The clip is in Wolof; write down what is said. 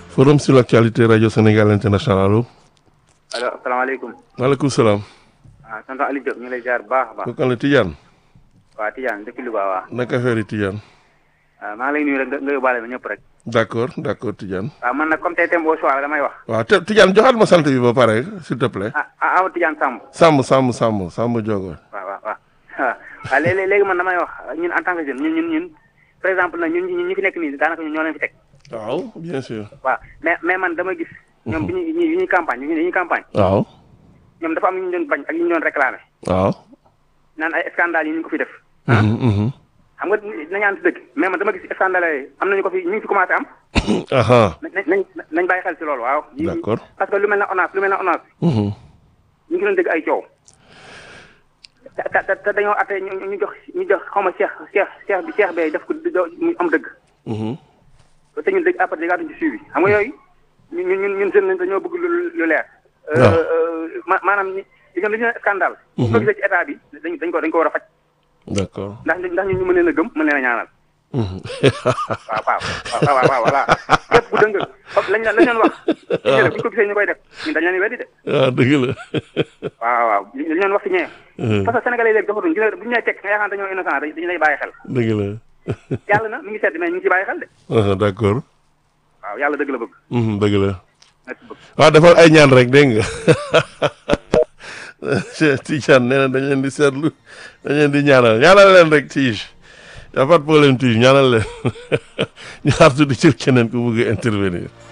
forum sur l'actualité radio Sénégal international allo. allo asalaamaaleykum. maaleykum salaam. ah tonton Aliou Diop ñu ngi lay jaar bu baax a baax. kooku kan la Tidiane. waa Tidiane depuis Louga waa. naka affaire yi Tidiane. waaw maa ngi lay nuyu rek nga nga yóbbaale ma ñëpp rek. d' accord d' accord Tidiane. waaw man nag comme tey thème au choix la damay wax. waaw te Tidiane joxaat ma sant bi ba pare s'il te plaît. ah ah awa Tidiane Samb. Samb Samb Samb Samb Diogo. waaw waaw waaw waaw léegi léegi man damay wax ñun en tant que jeune ñun ñun ñun par exemple nag ñun ñun ñi fi nekk nii daanaka ñun ñoo leen fi teg. waaw bien sûr. waaw mais mais man dama gis. ñoom bi ñuy bi ñuy campagne bi ñuy campagne. waaw. ñoom dafa am ñu ñu doon bañ ak ñu ñu doon réclamé. waaw. naan ay scandale yi ñu ko fi def. Mhm, mhm. xam nga nañu ànd si dëgg mais man dama gis scandale yi am nañu ko fi ñu ngi fi commencé am. aha nañ nañ nañ bàyyi xel si loolu waaw. D'accord. parce que lu mel ne ONAS lu mel ne ONAS Mhm. ñu ngi doon dégg ay coow. te te te dañoo atte ñu ñu jox ñu jox xaw ma Cheikh Cheikh Cheikh bi Cheikh bee def ko mu am dëgg. Mhm. te ñun dëgg après dégg ci suivi xam nga yooyu ñun ñun ñun jeune lañ dañoo bëgg lu lu leer. waaw. ma maanaam ñi li ñu li ñu scandale. bu ko gisee ci état bi dañ dañ ko dañ ko war a faj d' accord. ndax ndax ñun ñu mën leen a gëm mën leen a ñaanal. Mhm. waaw waaw waaw waaw waaw voilà képp ku dëng foofu lañ la lañ leen wax. waaw bu ñu ko gisee ñu koy def ñun dañ leen di weddi de. waaw dëgg la. waaw waaw li li ñu leen wax ci ñee. Mhm. parce que sénégalais léegi doxatuñ gis nga bu ñu lay teg nga yaakaar dañoo innocent dañu lay bàyyi xel. dëgg la. yàlla na mi ngi sedd mais ñu ngi ci bàyyi xel de. ah d' accord. waaw yàlla dëgg la bëgg. Mhm, dëgg la. merci beaucoup. waaw defal ay ñaan rek dégg nga Cheikh Tidiane nee na dañ leen di seetlu dañ leen di ñaanal ñaanal leen rek Tige y' a pas de problème Tige ñaanal leen ñu xaar tuuti ci keneen ku bëgg a intervenir.